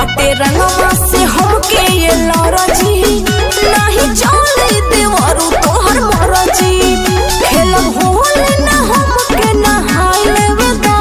बाटे रंगवा से हमके ये लरजी नाही चले देवरू तोहर मरजी खेलब होल ना हमके नहाय लेवे दा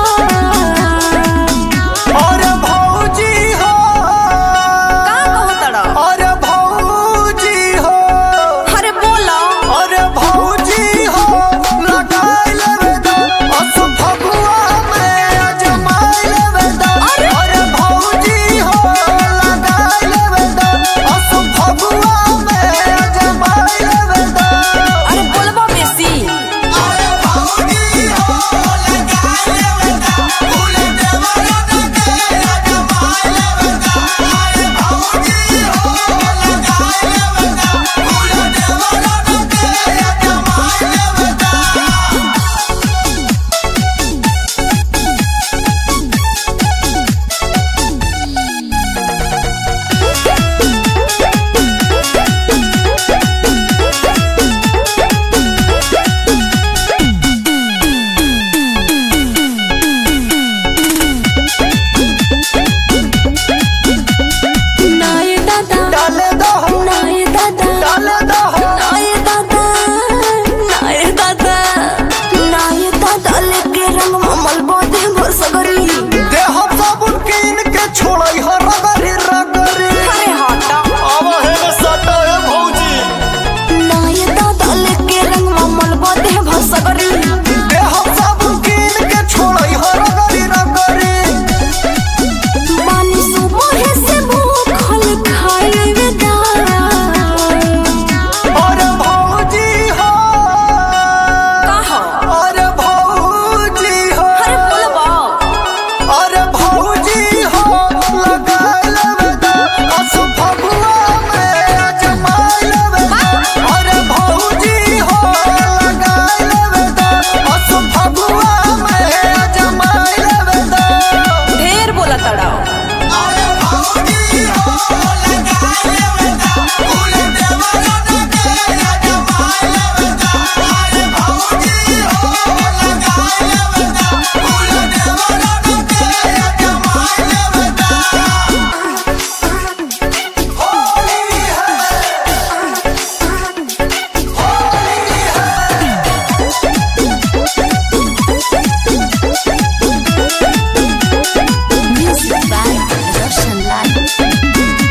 अरे भौजी हो का कहतड़ा अरे भौजी हो अरे बोला अरे भौजी हो लगाई लेवे दा अस फगुआ में अजमाई लेवे दा अरे! अरे भौजी हो लगाई लेवे दा अस फगुआ में अजमाई लेवे दा अरे बोलबा बेसी अरे भौजी हो लगाई लेवे दा फूल देवरा के अजमाई लेवे दा अरे भौजी हो लगाई लेवे दा फूल देवरा के अजमाई लेवे दा नाय दादा डाले दो नाय दादा डाले दो नाय दादा नाय दादा नाय दादा लेके रंग ममल बोदे भर सगरी देह साबुन कीन के छोड़ई हो रगरी रगरी अरे हटा अब है न सटा है भौजी नाय दादा लेके रंग ममल बोदे भर सगरी देह साबुन कीन के छोड़ई हो रगरी रगरी पानी सुबह से भूखल खाए लेवे दा अरे भौजी हो कहा अरे भौजी हो अरे बोलबा अरे भौजी हो लगाई लेवे दा अस फगुआ में अजमाई लेवे दा अरे भौजी हो लगाई लेवे दा अस फगुआ में अजमाई लेवे दा ढेर बोला तड़ा अरे भौजी हो लगाई लेवे दा फूल देवरा के अजमाई लेवे दा अरे भौजी हो लगाई लेवे दा फूल देवरा के अजमाई लेवे दा होली है Music by Roshan Lal.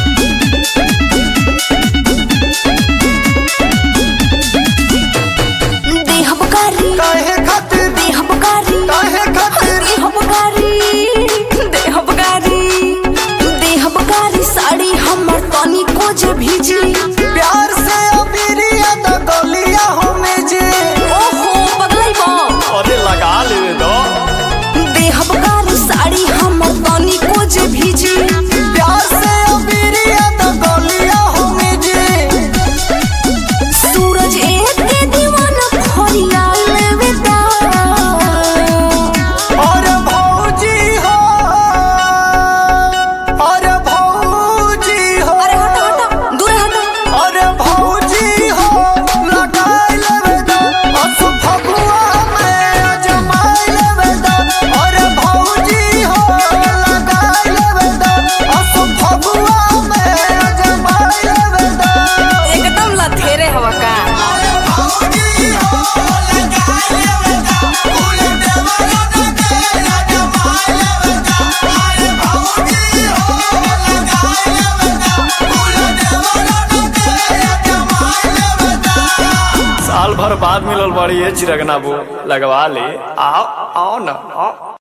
देह बकारी काहे खातिर देह बकारी काहे खातिर देह बकारी देह बकारी देह बकारी साड़ी हमर तनी को जे भीजी प्यार से अमीरिया द गलिया हमें जे ओहो बदलैबो अरे लगा ले दो देह बकारी साड़ी हमर तनी को जे भीजी प्यार से अमीरिया द गलिया हमें जे सूरज एक के दीवाना फरिया लेवे दा अरे भौजी हो अरे भौजी हो अरे हटा हटा दूर हटा अरे भौजी हो लगाई लेवे दा अस फगुआ में अजमाई लेवे दा अरे भौजी हो लगाई लेवे दा अस फगुआ में अजमाई लेवे दा एकदम लथेरे हवा का अरे भौजी हो लगाई लेवे दा फूल देवरा के अजमाई लेवे दा अरे भौजी हो लगाई लेवे दा फूल देवरा के अजमाई लेवे दा साल भर बाद मिलल बड़ी है चिरगना बो लगवा ले आओ आओ ना आओ